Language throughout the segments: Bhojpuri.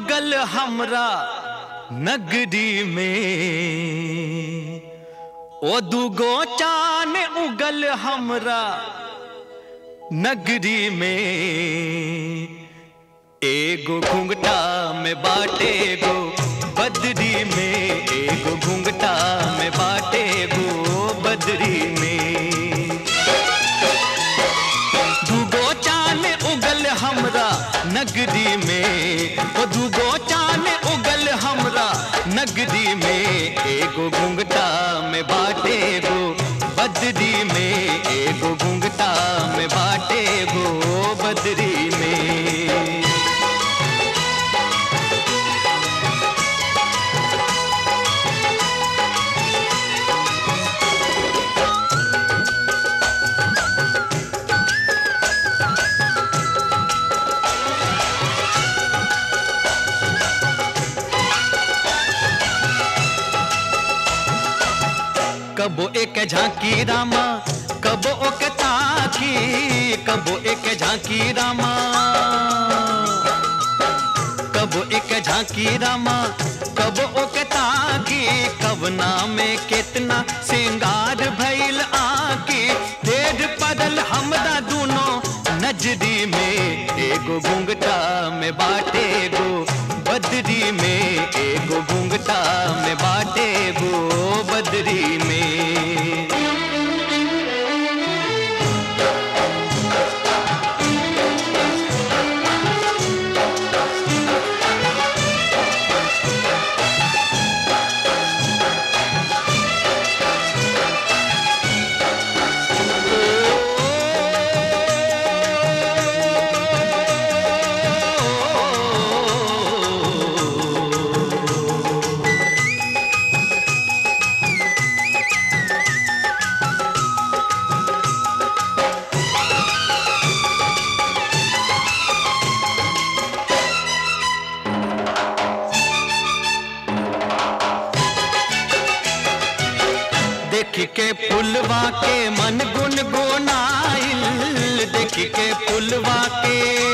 उगल हमरा नगरी में ओ दुगो चान उगल हमरा नगरी में एगो घुंघटा में बाटे गो बदरी में एगो घुंघटा में बाटे गो बदरी में दूगो चान उगल हमरा नगरी में ओ दूगो चान उगल हमरा नगरी में एगो घुंघटा में बाटे गो बदरी में एगो घुंघटा में बाटे गो बदरी में कबो एक झांकी रामा कबो ओके ताकी कबो एक झांकी रामा कबो एक झांकी रामा कबो ओके ताकी कवना में कितना सिंगार भइल आकी ढेर पड़ल हमरा दूनो नजरी में एगो घुंघटा में बाटे गो बदरी में एगो घुंघटा में बाटे गो बदरी में देख के फुलवा के मन गुन गुनाइल देख के फुलवा के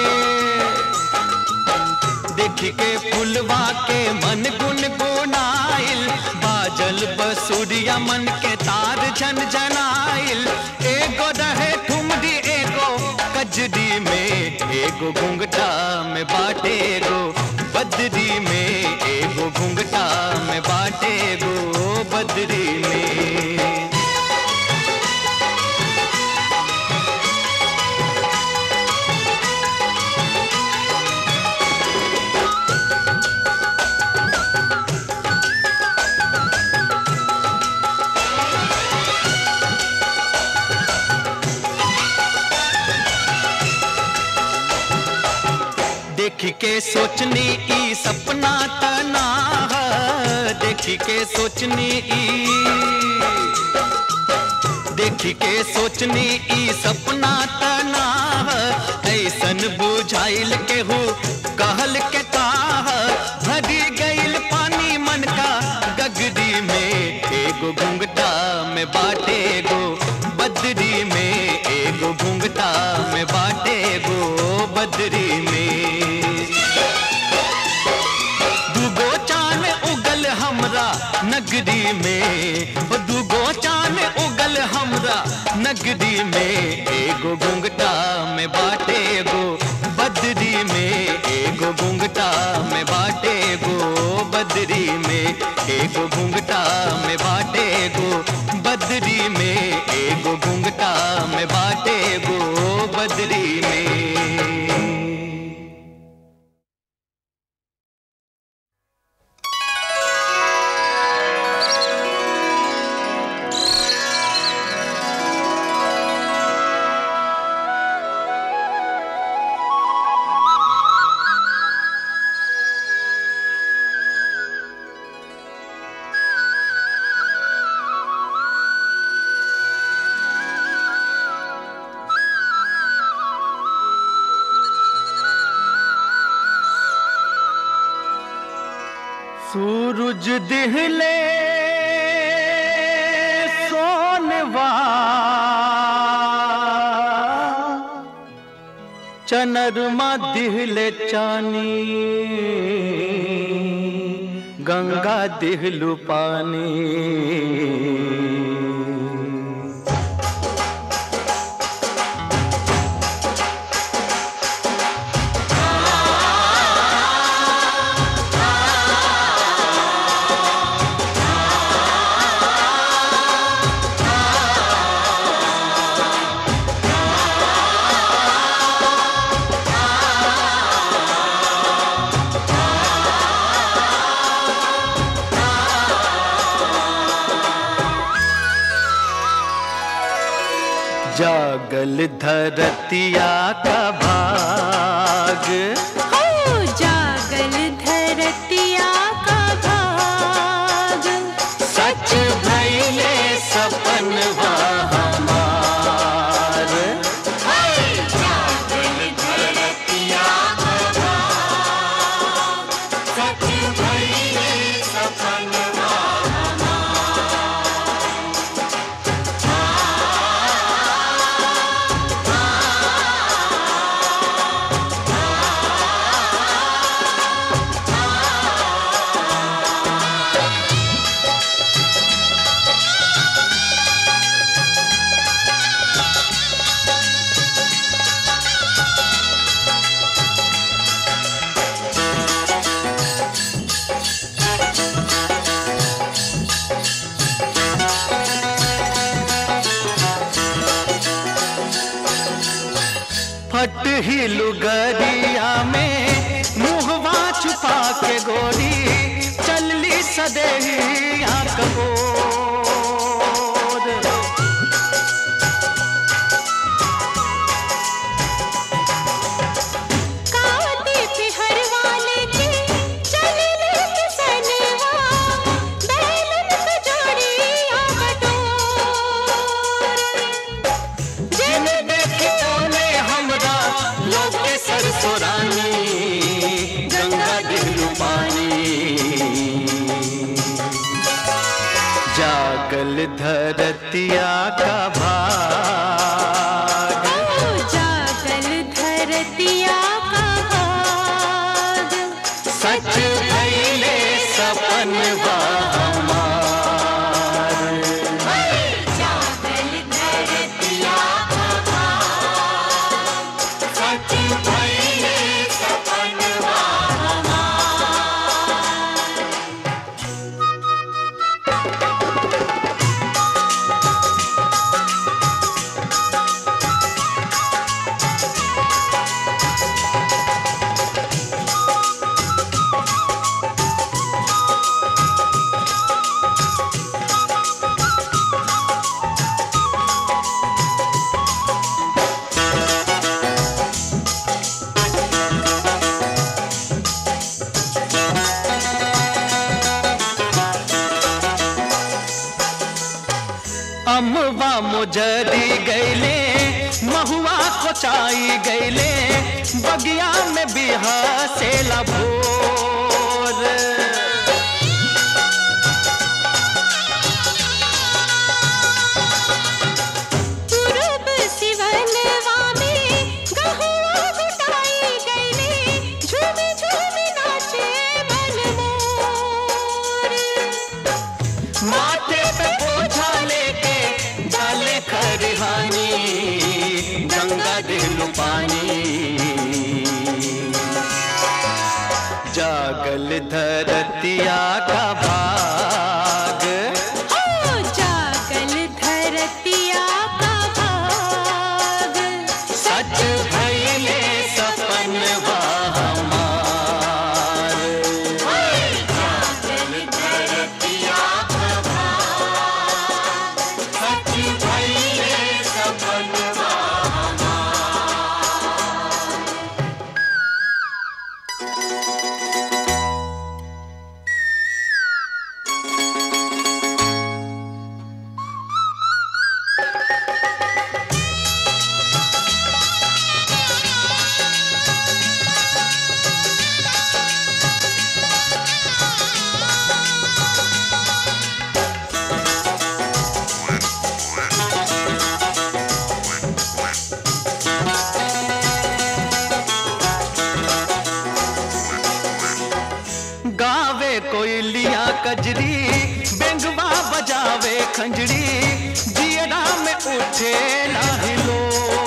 देख के फुलवा के मन गुन गुनाइल बाजल बसुरिया मन के तार झन झनाइल एगो रहे ठुमरी एगो कजरी में एगो घुंघटा में बाटे गो बदरी में एगो घुंघटा में बाटे गो बदरी में देख के सोचनी ई सपना तना है देख के सोचनी ई देख के सोचनी ई सपना तना है ऐसन बुझाइल के हो कहल के ताह भरी गइल पानी मन का गगरी में एगो घुंघटा में बाटे गो बदरी में एगो घुंघटा में बाटे गो बदरी में दूगो चान उगल हमरा नगरी में ओ दूगो चान उगल हमरा नगरी में एगो घुंघटा में बाटे गो बदरी में एगो घुंघटा में बाटे गो बदरी में एगो घुंघटा में बाटे गो बदरी में एगो घुंघटा में बाटे गो बदरी में सूरज दिहले सोनवा चनरमा दिहले चानी गंगा दिहलु पानी जागल धरतिया का भाग हो जागल धरतिया का भाग सच भैले सपन हमार जागल धरतिया का भाग सच भइले सपनवा फट ही लुगरिया में मुहवा छुपा के गोरी चलली सदेहिया कबोर काते पे हर वाले के चले ले किसनवा बैलन पे जोड़िया बटोर जिन देखी तोने हमरा लोग के सरसोरानी गंगा दिलू पानी जागल धरतिया का भाग ओ जागल धरतिया का भाग सच भैले सपन हमार जागल धरतिया का भाग सच भइले सपनवा अमवा मुजरी गैले महुआ कोचाई गैले बगिया में बिहा से भोर पूरब सिवनवा में गहुआ घुटाई गईले झूमे झूमे नाचे मनमोर माथे पे बोझा लेके डाले खरिहानी गंगा दिलू पानी जागल धरतिया का भाग हो जागल धरतिया का भाग सच भैले सपन हमार जागल धरतिया का भाग सच भइले सपनवा कोयलिया कजरी बेंगवा बजावे खंजरी जियरा में उठे लाहिलो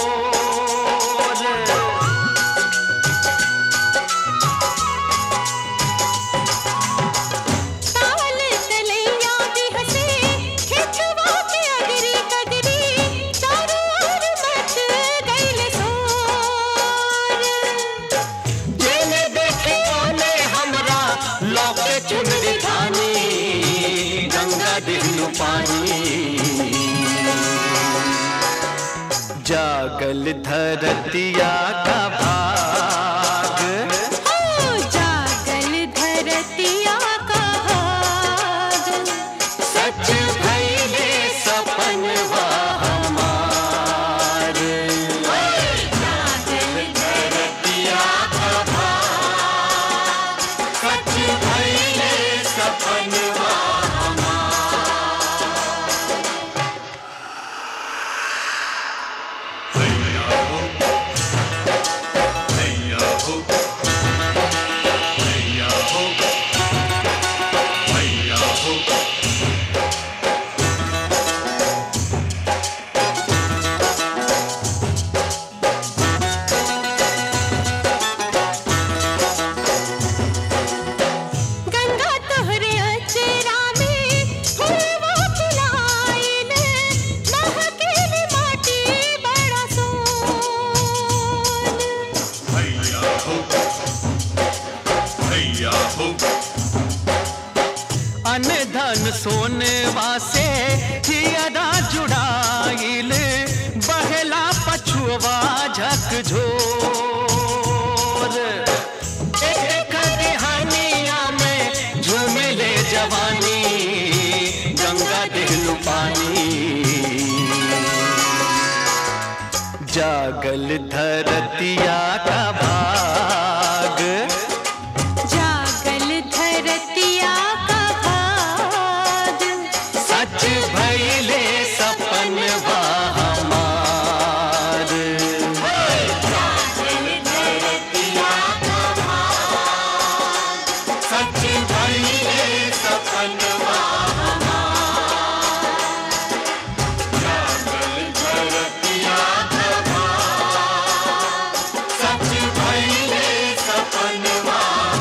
ताल तलैया भी हंसे खेतवा के अगरी कगरी चारों ओर मच गइल शोर जेने देखे ओने हमरा लौके चुनरी धानी गंगा दिलू पानी जागल धरतिया का भाग हो जागल धरतिया का भाग सच भइले सपनवा हमार जागल धरतिया का भाग सच भइले सपनवा गंगा तोहरे अचरा में फूलवा फुलाइल महकेल माटी बड़ा सोन अन धन सोनवा से हियरा जुड़ाइल बहला पछुआ झकझोर एक कहानिया में झूमिले जवानी गंगा दिलू पानी जागल धरतिया का भाग जागल धरतिया का भाग सच भइले सपनवा हमार सच भइले सपनवा सच भइले सपनवा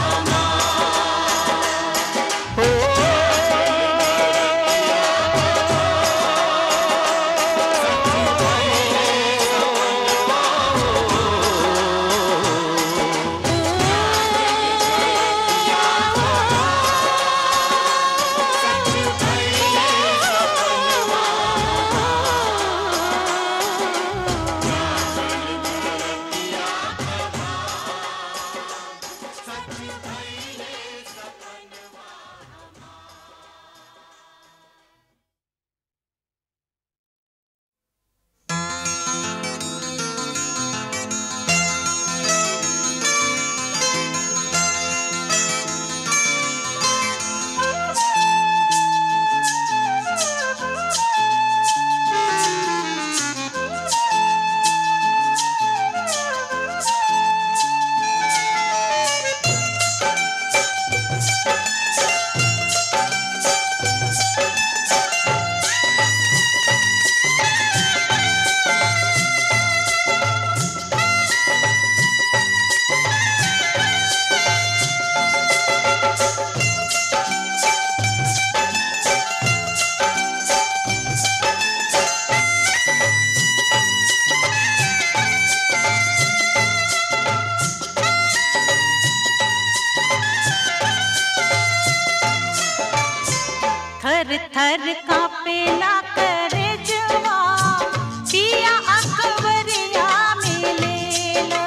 थर थर कापेला करे जवा पिया अकबरिया मिलेला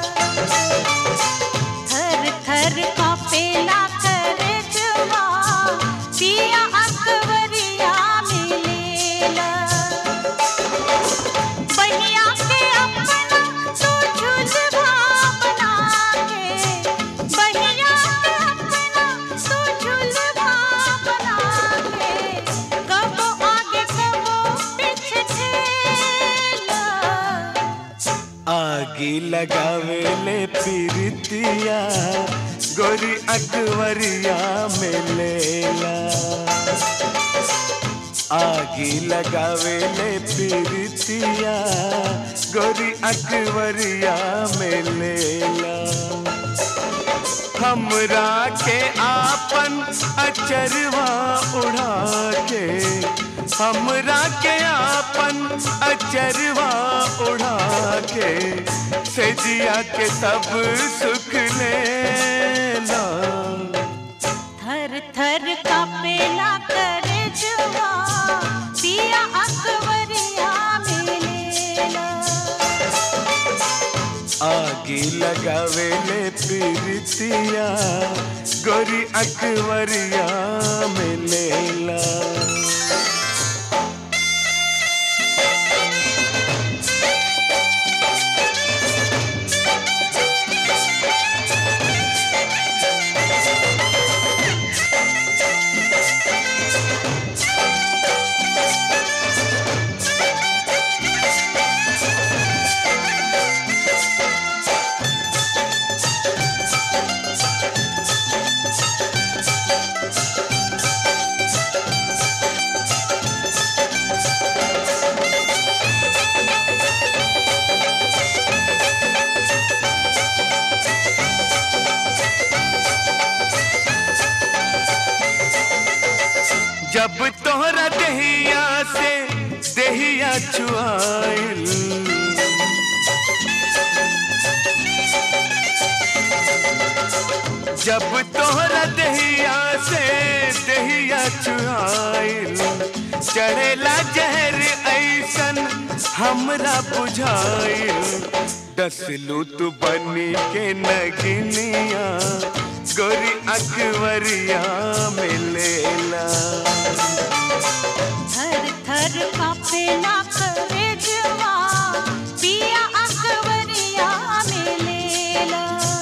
थर थर कापेला करे जवा पिया अकबरिया मिलेला बहिया के अपना तू झुलवा बना के बहिया के अपना तू झुलवा बना के कबो आगे कबो पीछे ठेला आगी लगावे ले पीरितिया गोरी अकवरिया में लेला आगी लगावे ले पीरतिया गोरी अकवरिया में लेला हमरा के आपन अचरवा उड़ा के हमरा के आपन अचरवा उड़ा के सेजिया के सब सुख लेला थर थर कापेला कर जुआ पिया अकबरिया मिलेला आगी लगावे ले पीरतिया गोरी अकवरिया में लेला जब तोहरा दहिया से दहिया छुआइल जब तोहरा दहिया से दहिया छुआइल चढ़ेला जहर ऐसन हमरा बुझाइल डसलू तू बनी के नगिनिया गोरी अकवरिया में लेला थर थर कापेला कर जुआ पिया अकबरिया मिलेला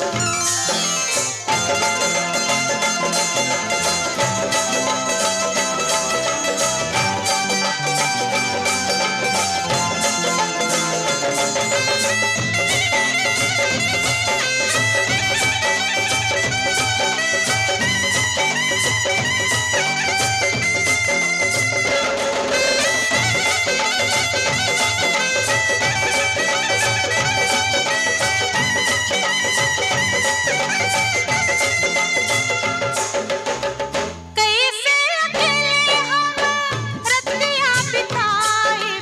कैसे अकेले हम रतिया बिताए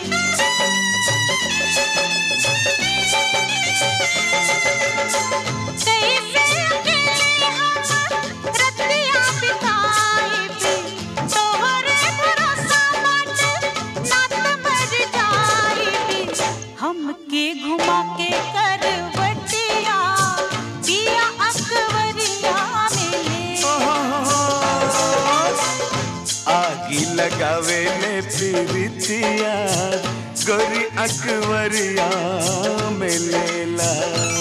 कैसे अकेले हम रतिया बिताए तोहरे भरोसा मत नात मर जाए हमके घुमा के करवटिया पिया अकबरिया मिले आगी लगावे ले पीरतिया गोरी अकवरिया में लेला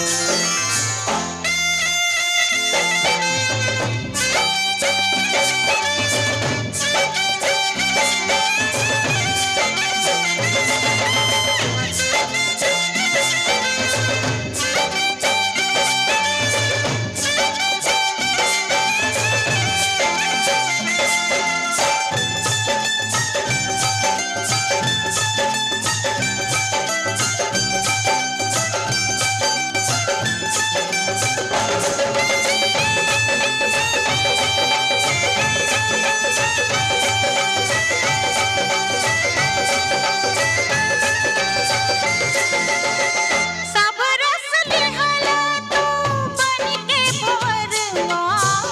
सब रस लिहला तू बन के भवरवा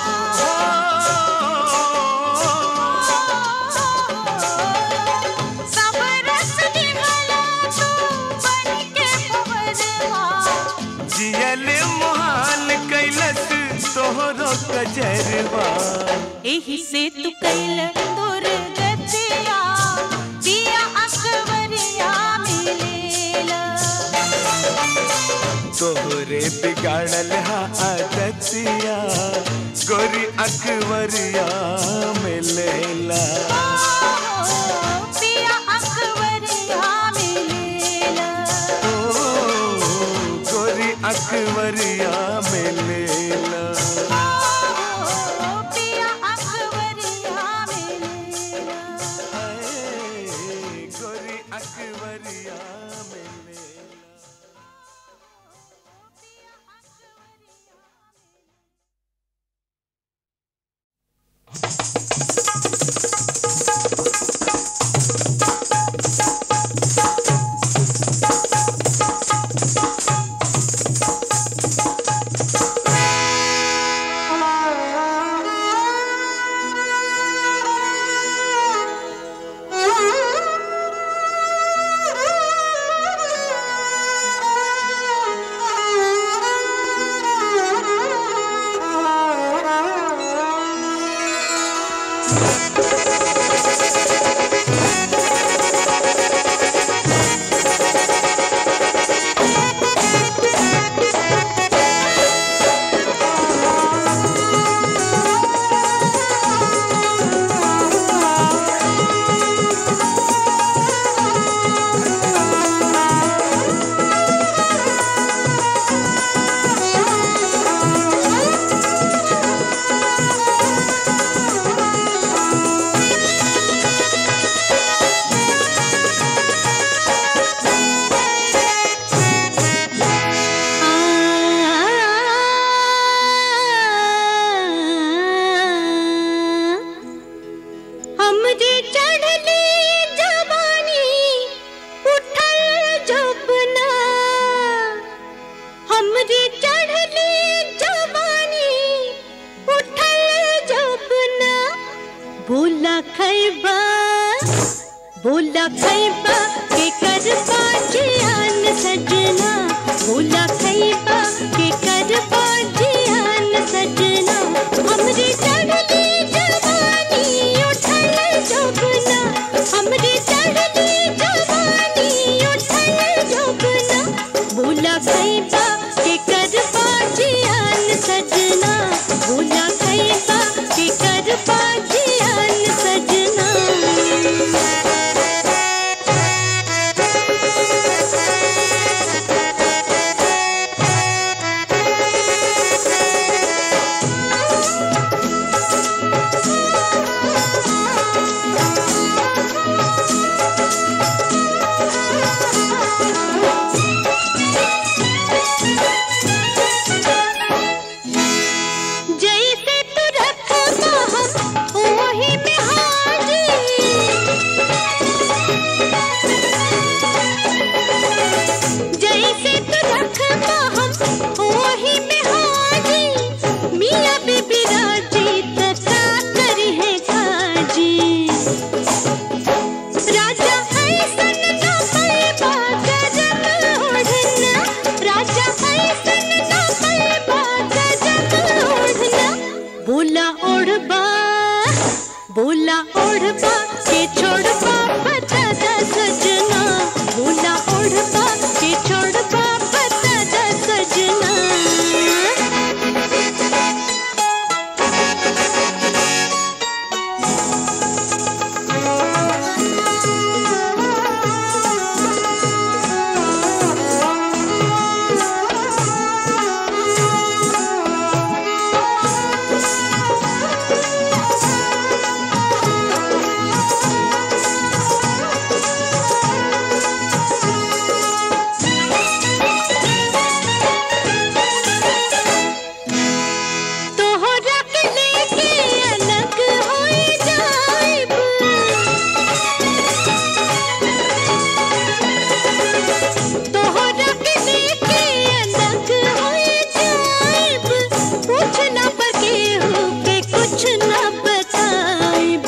सब रस लिहला तू बन के भवरवा जियल मुहाल कैलस तोहरो कजरवा एही से तू कैल दुर्गतिया पिया अकबरिया मिलेला तोहरे बिगाड़ल हा आदतिया गोरी अकवरिया में लेला पिया अकबरिया मिलेला ओ गोरी अकवरिया में लेला हमरे चढ़ले जवानी उठल जपना हमरे चढ़ले जवानी उठल जपना बोला खैबा बोला खैबा के कर पाजियान सजना बोला खैबा के कर पाजियान सजना हमरे चढ़ले जवानी उठल जपना हमरे चढ़ले जवानी उठल जपना बोला खैबा के कर पाजियान सजना बोला खैबा के कर पाजियान सजना जैसे तू रखता हम वही में हाजिर जैसे तू रखता हम वही में हाजिर मियाँ बीबी राजी तका करी है खाजी राजा ऐसन ना पैबा गजब ओढ़ना राजा ऐसन ना पैबा गजब ओढ़ना बोला ओढ़बा बोला ओढ़बा के छोड़बा पता दा सजना बोला ओढ़बा के छोड़बा पता दा सजना तोहरा के लेके अलग होई जाइब तोहरा के लेके अलग होई जाइब पूछना पर केहू के कुछ ना बताइब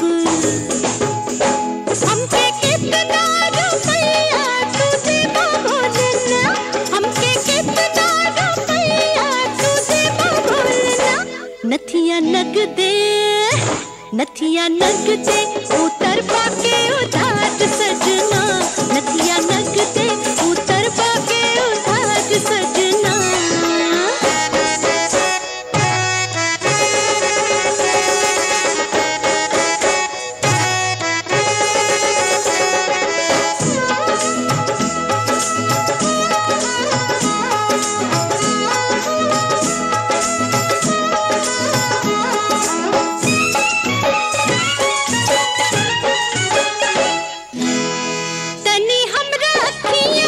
हमके कितना रुपया तू देबो बोलना हमके कितना रुपया तू देबो बोलना नथिया नग दे नथिया नग दे उतर पाके उधार सजना नथिया नग दे उतर पाके उधार सजना तनी हमरा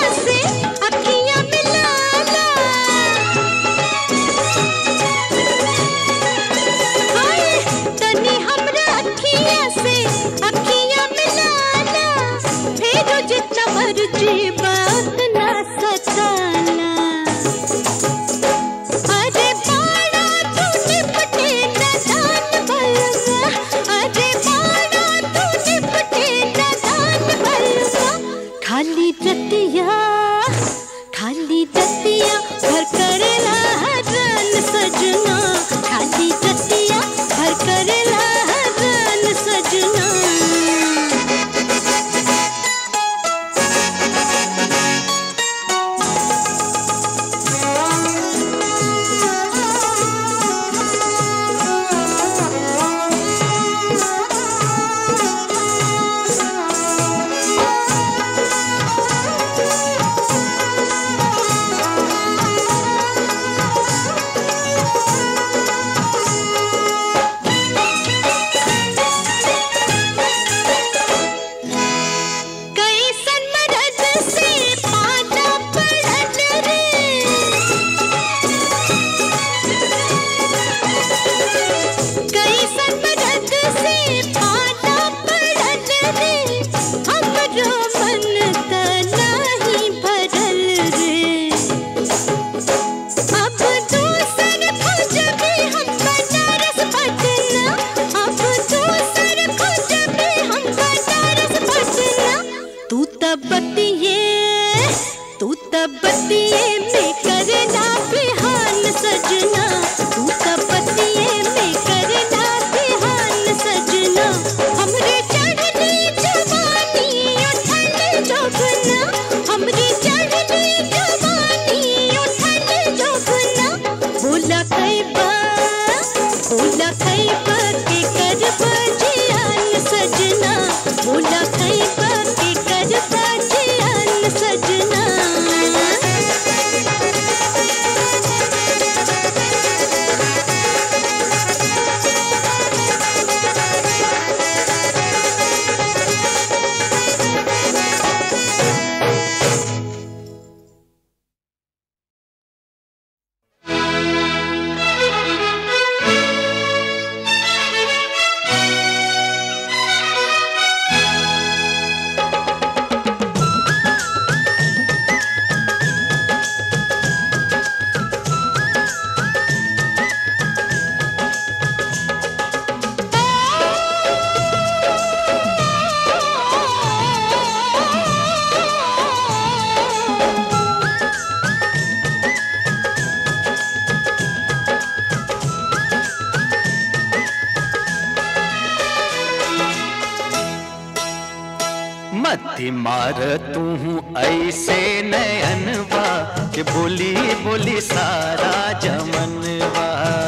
मती मार तू ऐसे नयनवा के बोली बोली सारा जमनवा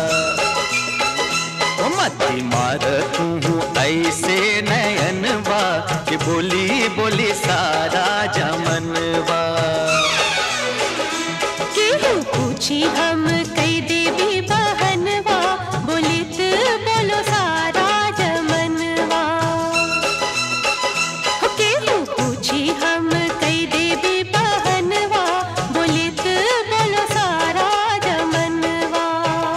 ओ मती मार तू ऐसे नयनवा के बोली बोली सारा जमनवा केहू पूछी हम कई देवी बहनवा बोलित बोलो सारा जमनवा हो केहू पूछी हम कई देवी बहनवा बोलित बोलो सारा जमनवा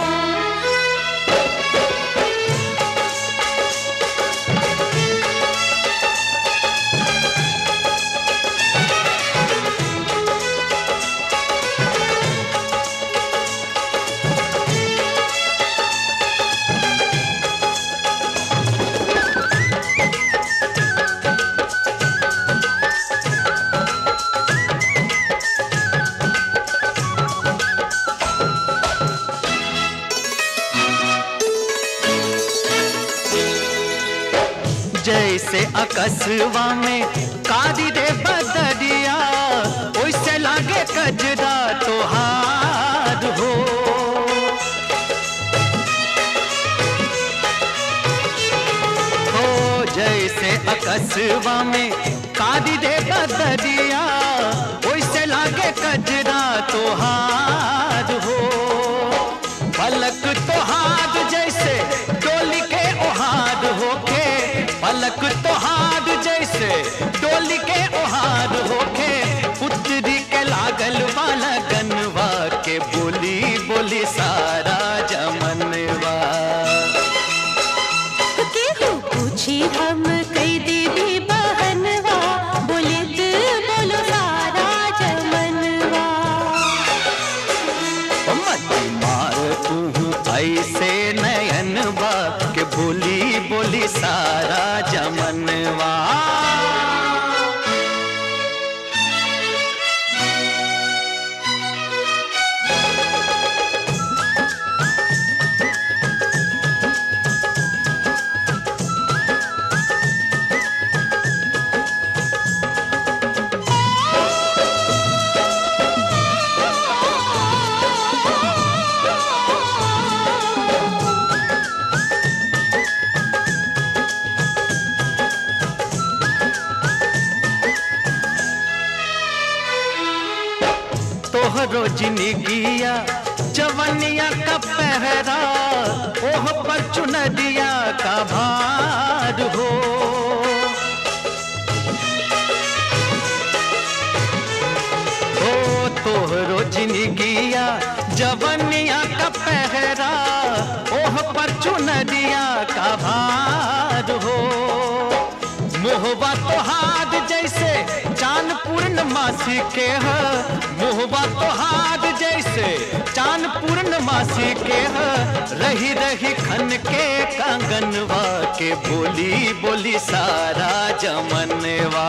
जैसे अकसवा में कादी रे बदरिया ओइसे लागे कजरा तोहार हो हो जैसे अकसवा में कादी रे बदरिया ओइसे लागे कजरा तोहार हो पलक तोहार जैसे डोली के ओहार होके पलक तोहार जैसे डोली के ओहार होके पुत्री के लागल वाला गनवा के बोली बोली सारा जमनवा केहू पूछी हम कई देवी बहनवा बोलित बोलो सारा जमनवा मत मार तू ऐसे नयनवा के बोली बोली सारा जमनवा तोहरो जिंदगिया जवनिया का पहरा ओह पर चुनरिया का भार हो ओ तोहरो जिंदगिया जवनिया का पहरा ओह पर चुनरिया का भार हो मोहबा तोहार जैसे चांद पूर्णमासी के ह मोहबा तोहार जैसे चांद पूर्णमासी के ह रही रही खन के कंगनवा के बोली बोली सारा जमनवा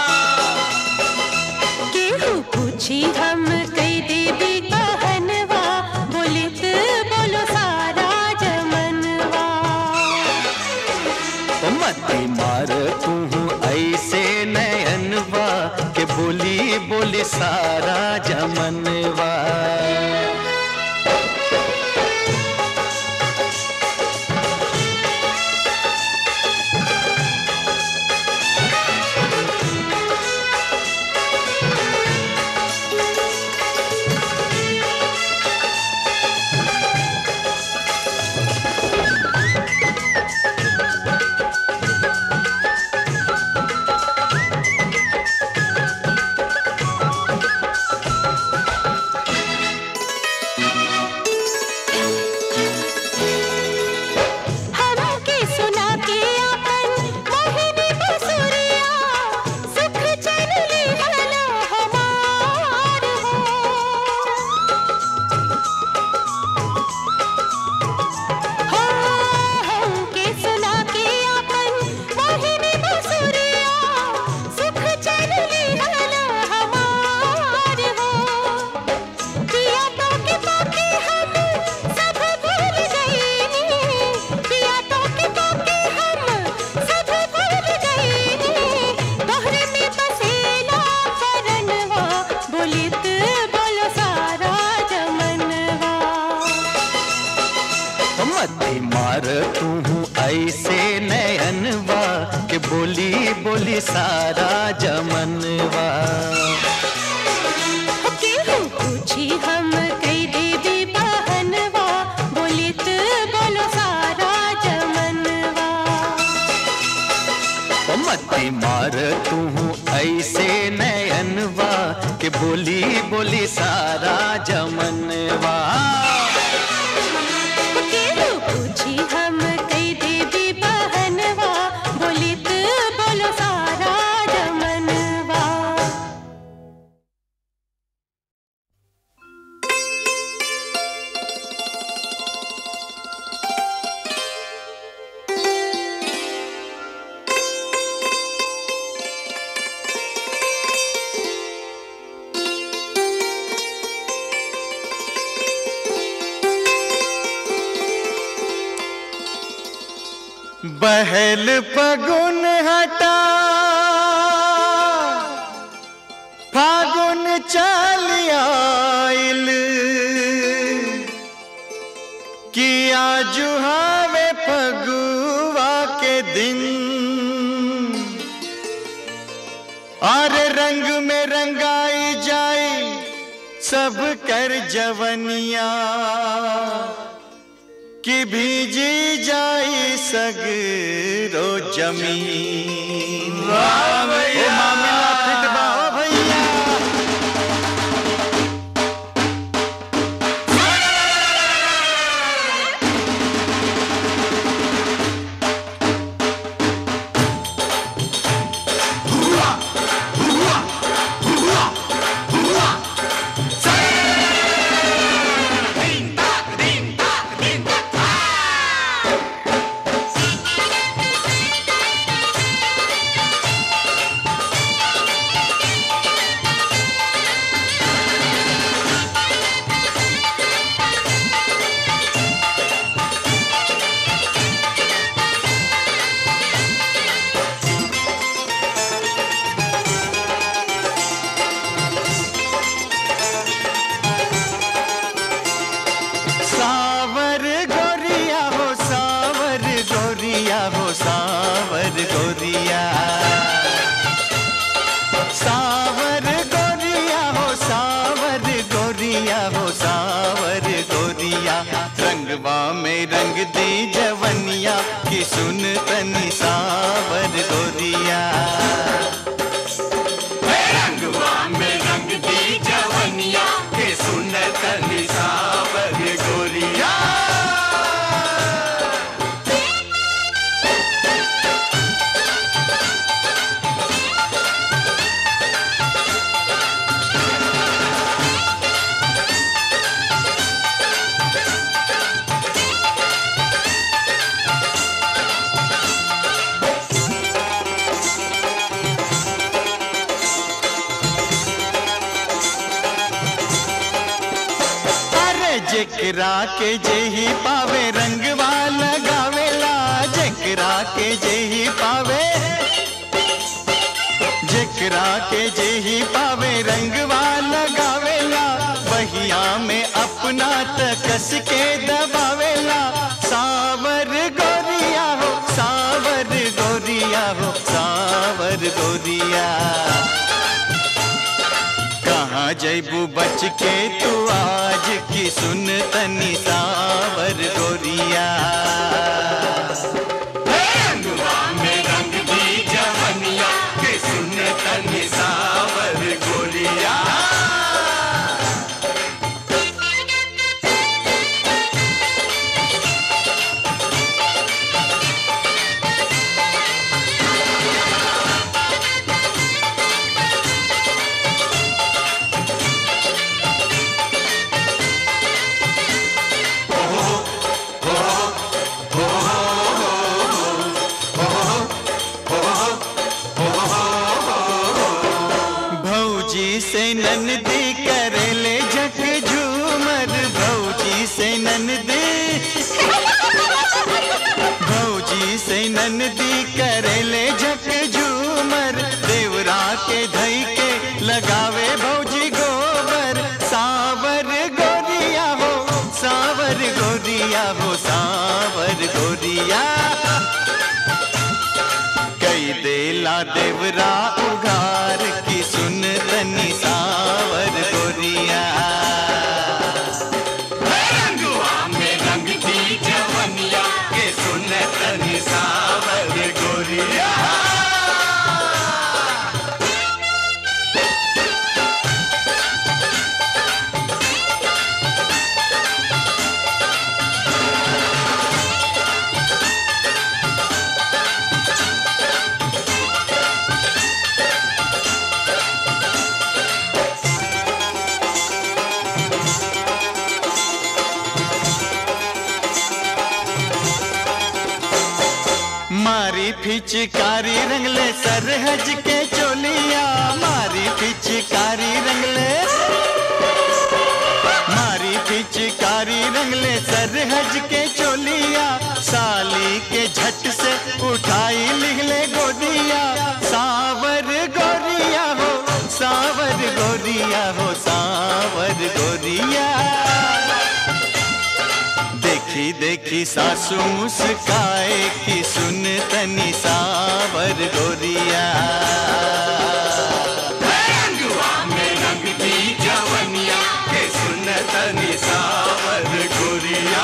केहू पूछी हम कई देवी बहनवा बोलित बोलो सारा जमनवा ओ मती मार तू ऐसे नयनवा के बोली बोली सारा जमनवा हूँ ऐसे नयनवा के बोली बोली सारा जमनवा केहू पूछी हम कई देवी बहनवा बोलित बोलो सारा जमनवा ओ मती मार तू हूँ ऐसे नयनवा के बोली बोली सारा जमनवा केहू पूछी हम कई देवी बहनवा बोलित बोलो सारा जमनवा बहल फगुन हटा फागुन चल आइल किया जुहावे फगुआ के दिन और रंग में रंगाई जाए सब कर जवनिया कि भीजी जाई सगरो जमीन वाह भैया मामला फिट बा ओ भैया सावर गोरिया हो सावर गोरिया हो सावर गोरिया सावर गोरिया हो सावर गोरिया हो सावर गोरिया रंगवा में रंग दी जवनिया की सुन तनी सावर गोरिया रंगवा में रंग दी जवनिया के सुन तनी सावर गोरिया अरे जेकरा के जेही पावे रंगवा लगावेला जेकरा के जेही पावे जेकरा के जेही पावे रंगवा लगावेला बहिया में अपना तकस के दबावेला सावर गोरिया हो सावर गोरिया हो सावर गोरिया कहाँ जैबू बच के तू आज की सुन तनी सावर गोरिया रंगवा में रंग दी जवनिया के सुन तनी सावर गोरिया भौजी से ननदी करेले झक झूमर भौजी से ननदी भौजी से ननदी करेले झक झूमर देवरा के धई के लगावे भौजी गोबर सावर गोरिया हो सावर गोरिया हो सावर गोरिया देवरा उघार की सुन तनी सावर गोरिया रंगवा में रंग दी जवनिया के सुन तनी सावर गोरिया मारी फिचकारी रंगले सरहज के चोलिया मारी फिचकारी रंगले मारी फिचकारी रंगले सरहज के चोलिया साली के झट से उठाई लिखले गोदिया सावर गोरिया हो सावर गोरिया हो सावर गोरिया देखी देखी सासू मुस्काए कि सुन तनी सावर गोरिया रंगवा में रंग दी जवनिया के सुन तनी सावर गोरिया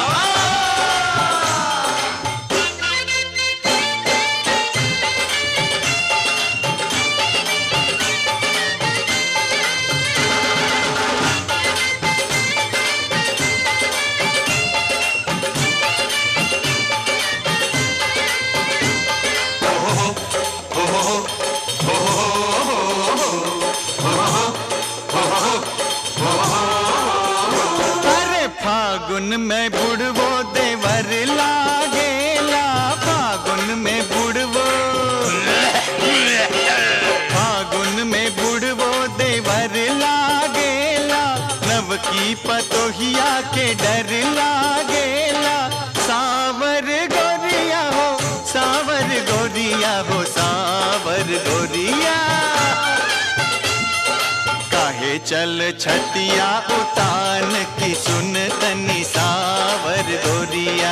अरे फागुन में बुड़वो देवर लागेला फागुन में बुड़वो फागुन में बुड़वो देवर लागेला नव की पतोहिया के डर लागेला सावर गोरिया हो सावर गोरिया हो सावर गोरिया काहे चल छतिया उतान की सुन तनी सावर गोरिया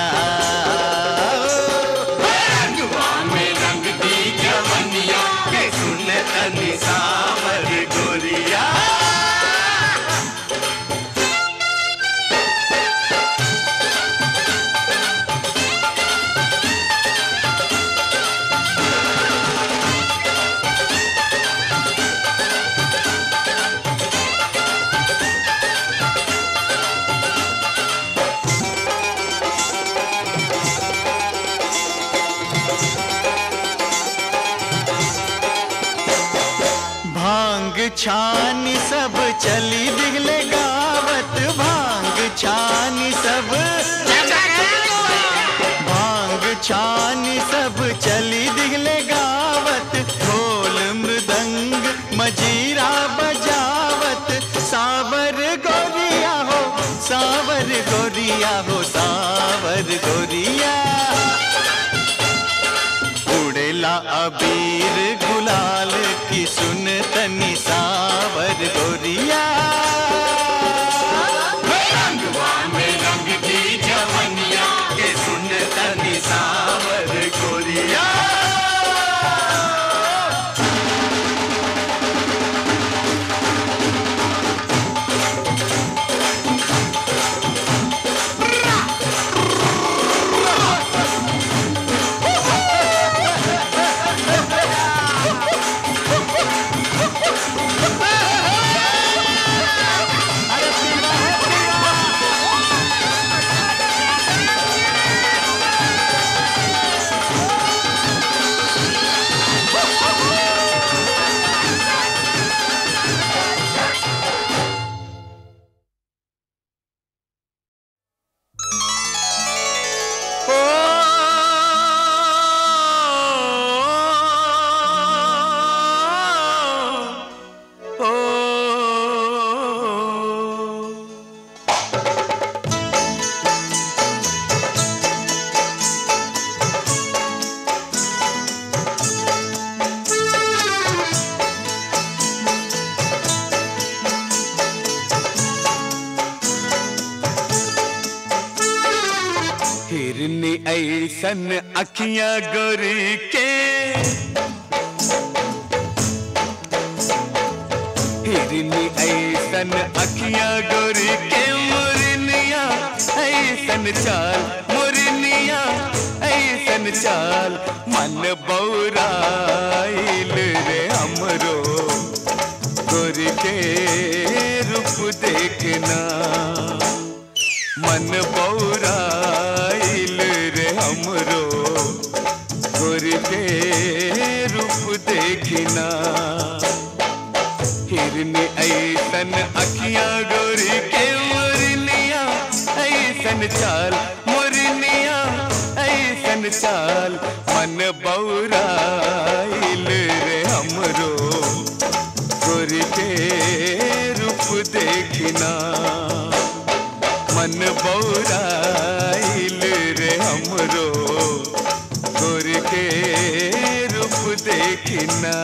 रंगवा में रंग दी जवनिया के सुन तनी सावर गोरिया भांग छानी सब चली दिगले गावत भांग छानी सब भांग छानी सब चली दिगले गावत ढोल मृदंग मजीरा बजावत सावर गोरिया हो सावर गोरिया हो सावर गोरिया उड़ेला अबीर गुलाल की सुन तनी सावर गोरिया रंगवा में रंग की जवनिया के सुन तनी सावर गोरिया हिरनी ऐसन अखियां गोरी के हिरनी ऐसन अखियां गोरी के मुरनिया ऐसन चाल मुरनिया ऐसन चाल मन बौराइल रे हमरो गोरी के रूप देखना मन बौराइल रे हमरो गोरी के रूप देखना हिरनी ऐसन अखियां गोरी के मुरनिया ऐसन चाल मुरनिया ऐसन चाल मन बौराइल रे हमरो गोरी के रूप देखना मन बौराइल रे हमरो गोरी के रूप देखना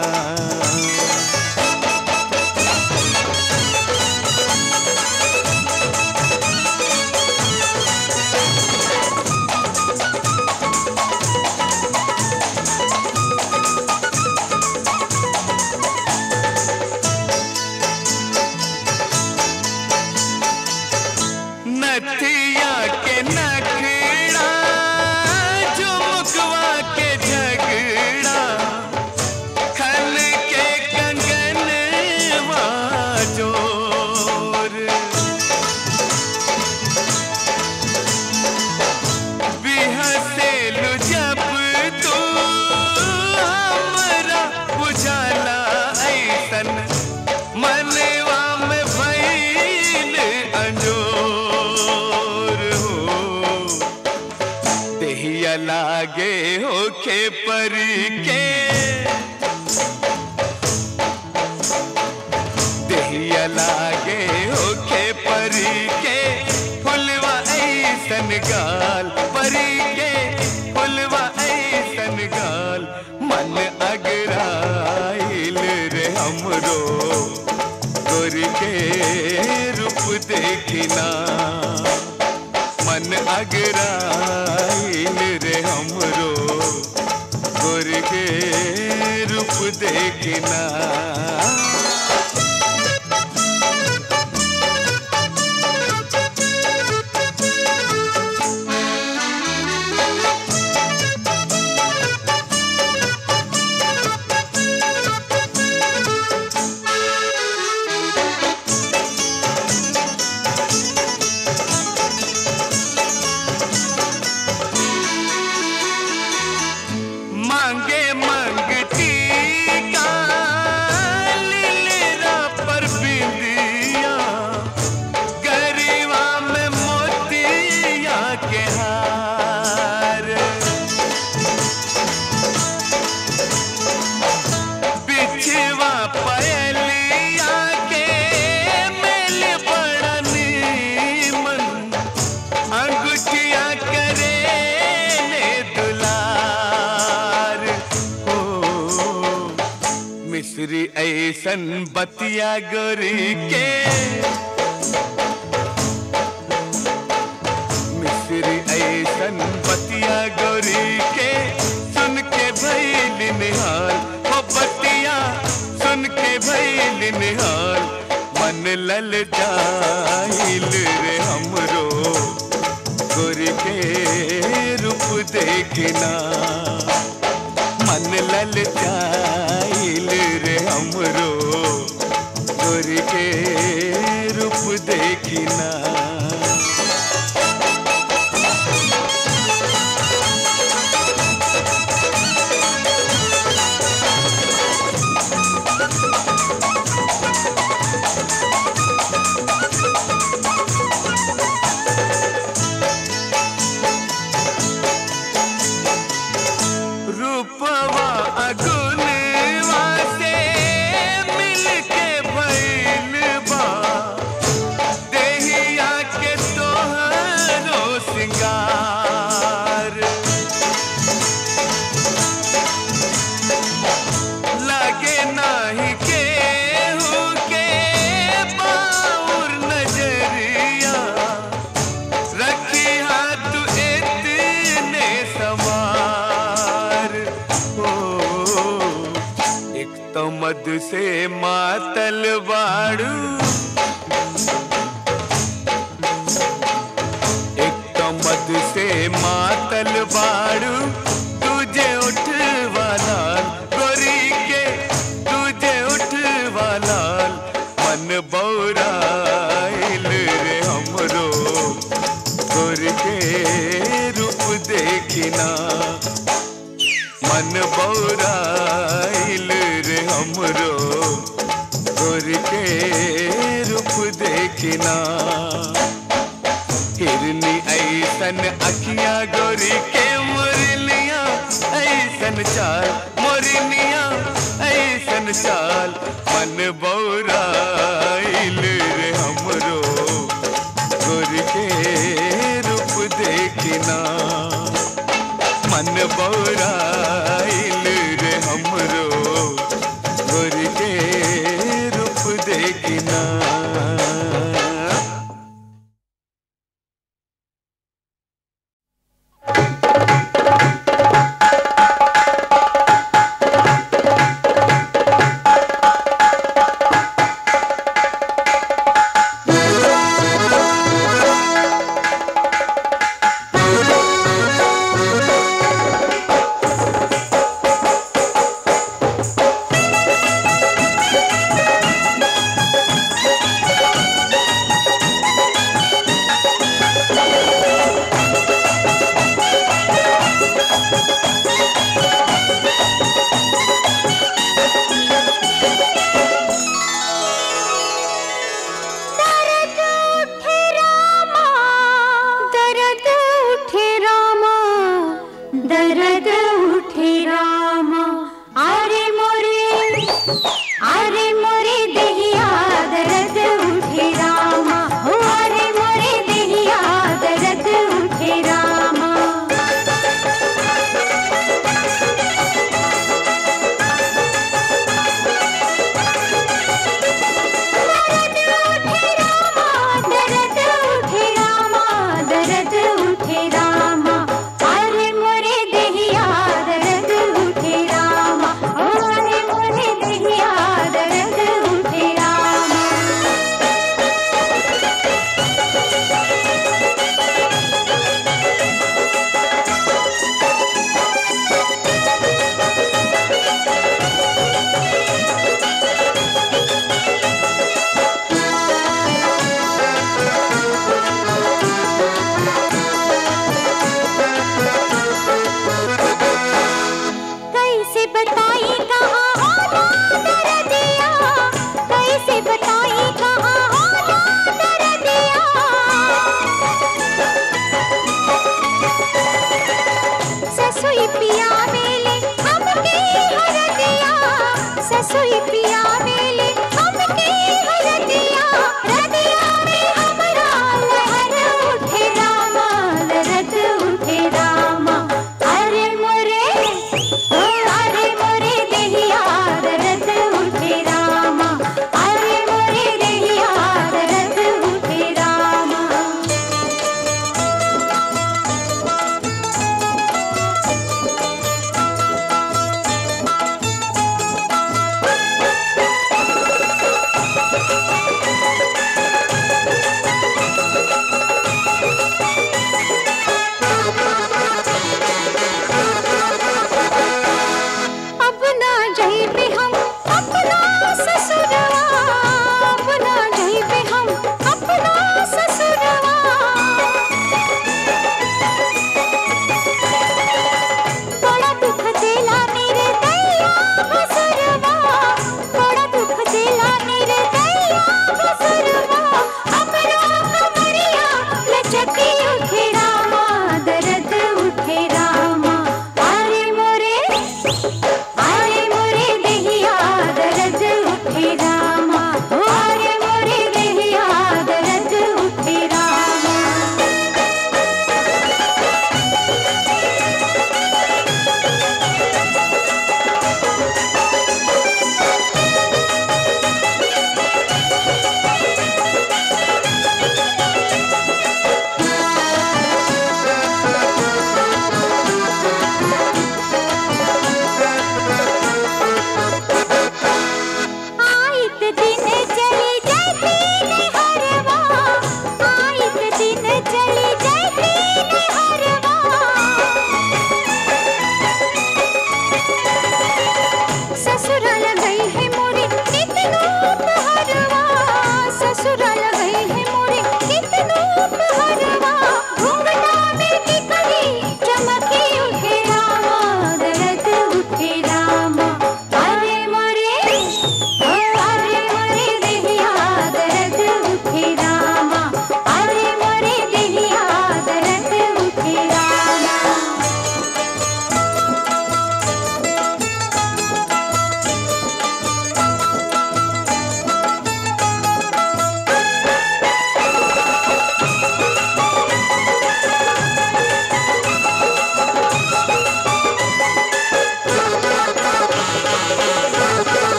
नथिया के नखड़ा झुमकवा के झगड़ा खल के कंगन जोर बिहसेलु जब तू हमरा बुझाला ऐसन मनवा में भइल अंजोर हो देहिया लागे होखे परी के देहिया लागे होखे परी के फुलवा ऐसन गाल परी के फुलवा ऐसन गाल मन अगराइल रे हमरो गोरी के रूप देखना मन अगराइल रे हमरो गोरी के रूप देखना मांगे मंगती का लीला पर बिंदिया गरीबा में मोतिया के हार बिछवा पयलिया के मेल बड़ा नीमन अंगूठिया करे ले दुलार हो मिश्री ऐसन बतिया गोरी के मिश्री ऐसन बतिया गोरी के सुन के भैल निहाल हो बतिया सुन के भैल निहाल मन लल जाइल रे हमरो गोरी के रूप देखना मन लल जाइल रे हमरो गोरी के रूप देखना रूपवा अगुनवा से मिल के भइल बा देहिया के तोहरो सिंगार लगे नाही केहू के बाउर नजरिया रखी हाथ इतने सवार हो तो मद से मातल बाड़ू एक तो मद से मातल बाड़ू तुझे उठवाला गोरी के तुझे उठवाला मन बौराइल रे हमरो गोर के रूप देखिना मन बौराइल रे हमरो गोर के रूप देखिना हिरनी ऐसन अखियां गोरी के मुरलिया ऐसन चाल मोरनिया ऐसन चाल मन बौराइल रे हमरो गोर के रूप देखिना मन बौराइल रे हमरो गोर के रूप देखिना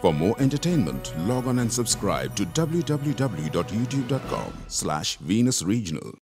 For more entertainment, log on and subscribe to www.youtube.com slash Venus Regional.